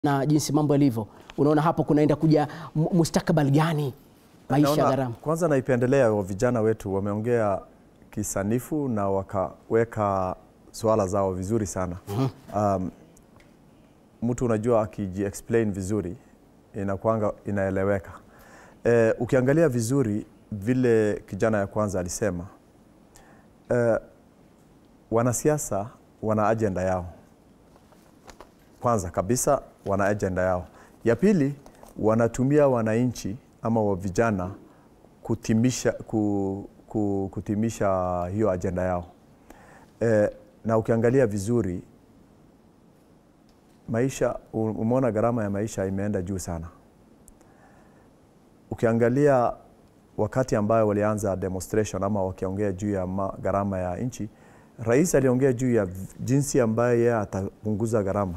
na jinsi mambo yalivyo, unaona hapo kunaenda kuja mu- mustakabali gani maisha ya Naona- gharama? Kwanza naipendelea wa vijana wetu wameongea kisanifu na wakaweka swala zao vizuri sana. Um, mtu unajua akiji explain vizuri inakwanga inaeleweka. Eh, ukiangalia vizuri vile kijana ya kwanza alisema eh, wanasiasa wana ajenda yao kwanza kabisa wana ajenda yao. Ya pili wanatumia wananchi ama wa vijana kutimisha, ku, ku, kutimisha hiyo ajenda yao e, na ukiangalia vizuri maisha, umeona gharama ya maisha imeenda juu sana. Ukiangalia wakati ambayo walianza demonstration ama wakiongea juu ya ma- gharama ya nchi, rais aliongea juu ya v- jinsi ambayo yeye atapunguza gharama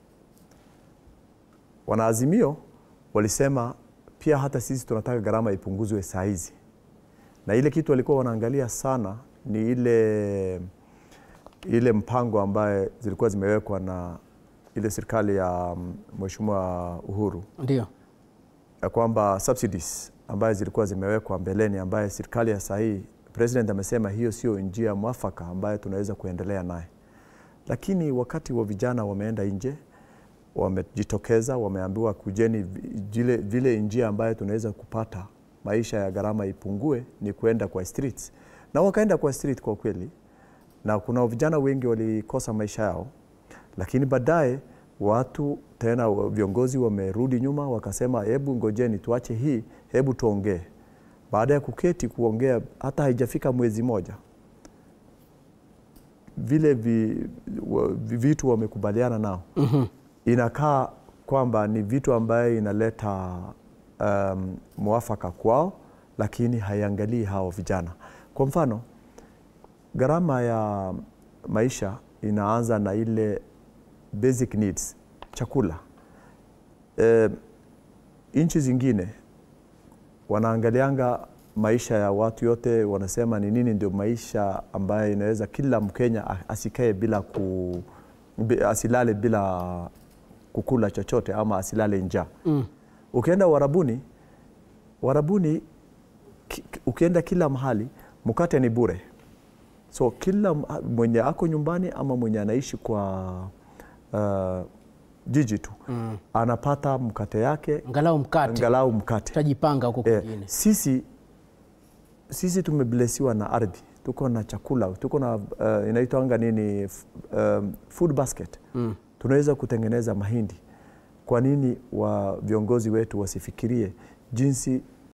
Wanaazimio walisema pia hata sisi tunataka gharama ipunguzwe saa hizi, na ile kitu walikuwa wanaangalia sana ni ile, ile mpango ambaye zilikuwa zimewekwa na ile serikali ya mm, Mheshimiwa Uhuru Ndio, ya kwamba subsidies ambaye zilikuwa zimewekwa mbeleni, ambaye serikali ya sahii president amesema hiyo sio njia mwafaka ambayo tunaweza kuendelea naye, lakini wakati wa vijana wameenda nje wamejitokeza, wameambiwa kujeni, vi- vile, vile njia ambayo tunaweza kupata maisha ya gharama ipungue ni kuenda kwa streets, na wakaenda kwa street kwa kweli, na kuna vijana wengi walikosa maisha yao, lakini baadaye watu tena wa- viongozi wamerudi nyuma, wakasema hebu ngojeni, tuache hii, hebu tuongee. Baada ya kuketi kuongea, hata haijafika mwezi moja, vile vi, wa, vi- vitu wamekubaliana nao inakaa kwamba ni vitu ambayo inaleta um, mwafaka kwao, lakini haiangalii hao vijana. Kwa mfano, gharama ya maisha inaanza na ile basic needs, chakula. E, nchi zingine wanaangalianga maisha ya watu yote, wanasema ni nini ndio maisha ambayo inaweza kila Mkenya a- asikae bila ku, bi- asilale bila kukula chochote ama asilale njaa. Mm. Ukienda Warabuni, Warabuni ki, ki- ukienda kila mahali mkate ni bure, so kila m- mwenye ako nyumbani ama mwenye anaishi kwa uh, jiji tu Mm. anapata mkate yake angalau mkate angalau mkate. tutajipanga huko Eh, kwingine. sisi sisi tumeblesiwa na ardhi, tuko na chakula, tuko na uh, inaitwanga nini f- um, food basket Mm. tunaweza kutengeneza mahindi. Kwa nini wa viongozi wetu wasifikirie jinsi